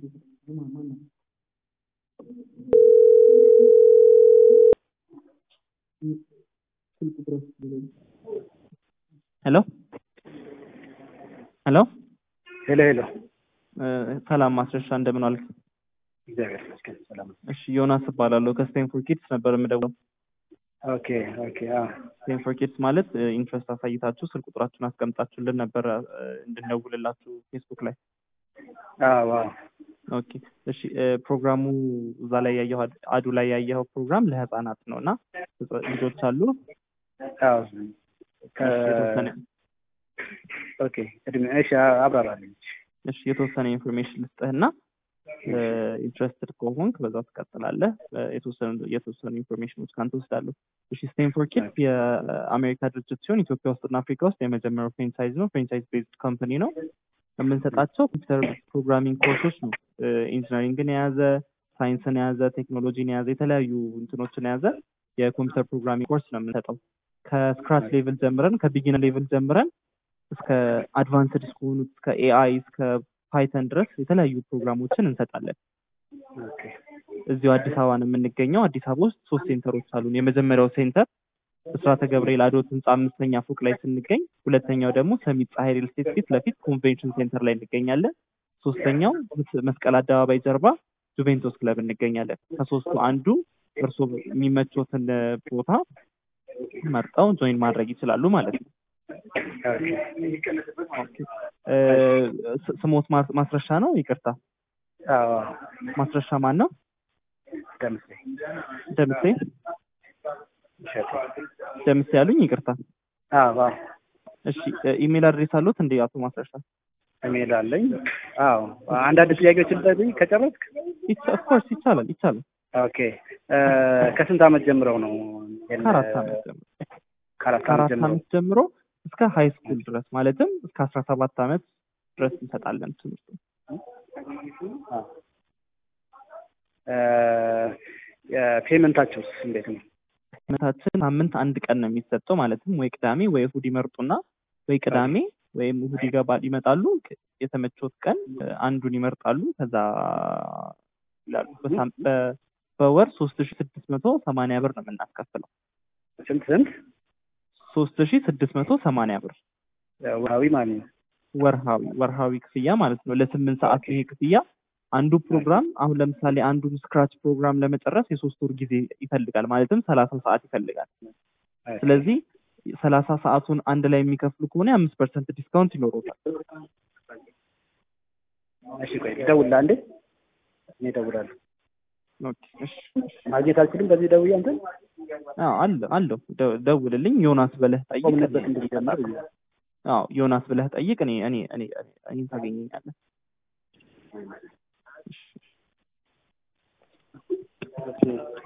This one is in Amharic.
ሄሎ ሄሎ ሄሎ ሄሎ ሰላም ማስረሻ እንደምን ዋልክ? እግዚአብሔር ይመስገን ሰላም ነው። እሺ ዮናስ እባላለሁ ከስቴንፎር ኪድስ ነበር የምደውለው። ኦኬ ኦኬ አዎ ስቴንፎር ኪድስ ማለት ኢንትረስት አሳይታችሁ ስልክ ቁጥራችሁን አስቀምጣችሁልን ነበር እንድንደውልላችሁ ፌስቡክ ላይ። አዎ አዎ ኦኬ እሺ ፕሮግራሙ እዛ ላይ ያየኸው አዱ ላይ ያየኸው ፕሮግራም ለህፃናት ነው እና ልጆች አሉ አዎ የተወሰነ ኦኬ እድሜ እሺ አብራራልኝ። እሺ የተወሰነ ኢንፎርሜሽን ልስጥህና ኢንትረስትድ ከሆንክ በዛው ትቀጥላለህ። የተወሰኑ የተወሰኑ ኢንፎርሜሽኖች ካንተ ወስዳለሁ። እሺ ስቴንፎር ኪድስ የአሜሪካ ድርጅት ሲሆን ኢትዮጵያ ውስጥና አፍሪካ ውስጥ የመጀመሪያው ፍሬንቻይዝ ነው። ፍሬንቻይዝ ቤዝድ ካምፓኒ ነው። የምንሰጣቸው ኮምፒውተር ፕሮግራሚንግ ኮርሶች ነው። ኢንጂነሪንግን የያዘ ሳይንስን የያዘ ቴክኖሎጂን የያዘ የተለያዩ እንትኖችን የያዘ የኮምፒውተር ፕሮግራሚንግ ኮርስ ነው የምንሰጠው። ከስክራች ሌቭል ጀምረን ከቢጊነር ሌቭል ጀምረን እስከ አድቫንስድ እስከሆኑት እስከ ኤአይ እስከ ፓይተን ድረስ የተለያዩ ፕሮግራሞችን እንሰጣለን። እዚሁ አዲስ አበባ ነው የምንገኘው። አዲስ አበባ ውስጥ ሶስት ሴንተሮች አሉን። የመጀመሪያው ሴንተር እስራተ ገብርኤል አዶት ህንፃ አምስተኛ ፎቅ ላይ ስንገኝ፣ ሁለተኛው ደግሞ ሰሚት ፀሐይ ሪል ስቴት ፊት ለፊት ኮንቬንሽን ሴንተር ላይ እንገኛለን። ሶስተኛው መስቀል አደባባይ ጀርባ ጁቬንቶስ ክለብ እንገኛለን። ከሶስቱ አንዱ እርስዎ የሚመቾትን ቦታ መርጠው ጆይን ማድረግ ይችላሉ ማለት ነው። ስሞት ማስረሻ ነው? ይቅርታ አዎ ማስረሻ ማን ነው? ደምሴ ደምሴ እሸቱ ደምሴ ያሉኝ? ይቅርታ። አዎ አዎ እሺ ኢሜል አድሬስ አሉት እንዴ አቶ ማስረሻ? ኢሜል አለኝ። አዎ አንዳንድ ጥያቄዎችን ልጠይቅ ከጨረስክ? ኦፍኮርስ ይቻላል ይቻላል። ኦኬ ከስንት ዓመት ጀምረው ነው? ከአራት ዓመት ጀምሮ ከአራት ዓመት ከአራት ጀምሮ ዓመት ጀምሮ እስከ ሀይ ስኩል ድረስ ማለትም እስከ አስራ ሰባት ዓመት ድረስ እንሰጣለን ትምህርቱ። ፔመንታቸውስ እንዴት ነው? ትምህርታችን ሳምንት አንድ ቀን ነው የሚሰጠው። ማለትም ወይ ቅዳሜ ወይ እሁድ ይመርጡና ወይ ቅዳሜ ወይም እሁድ ይገባል ይመጣሉ። የተመቾት ቀን አንዱን ይመርጣሉ። ከዛ ይላሉ። በሳም- በ- በወር ሶስት ሺ ስድስት መቶ ሰማንያ ብር ነው የምናስከፍለው። ስንት ስንት? ሶስት ሺ ስድስት መቶ ሰማንያ ብር ወርሃዊ ማለት ነው። ወርሃዊ ወርሃዊ ክፍያ ማለት ነው። ለስምንት ሰዓት ይሄ ክፍያ አንዱ ፕሮግራም አሁን ለምሳሌ አንዱን ስክራች ፕሮግራም ለመጨረስ የሶስት ወር ጊዜ ይፈልጋል። ማለትም ሰላሳ ሰዓት ይፈልጋል። ስለዚህ ሰላሳ ሰዓቱን አንድ ላይ የሚከፍሉ ከሆነ የአምስት ፐርሰንት ዲስካውንት ይኖረታል። እሺ ቆይ ልደውልልህ አንዴ። እኔ እደውላለሁ። ኦኬ፣ እሺ። ማግኘት አልችልም በዚህ ደውዬ አንተን አዎ አለ አለው ደ- ደውልልኝ። ዮናስ ብለህ ጠይቅ። ቆምንበት እንድንጀምር ብዬ ነው። አዎ ዮናስ ብለህ ጠይቅ። እኔ እኔ እኔ እኔን ታገኘኛለህ። እሺ። ኦኬ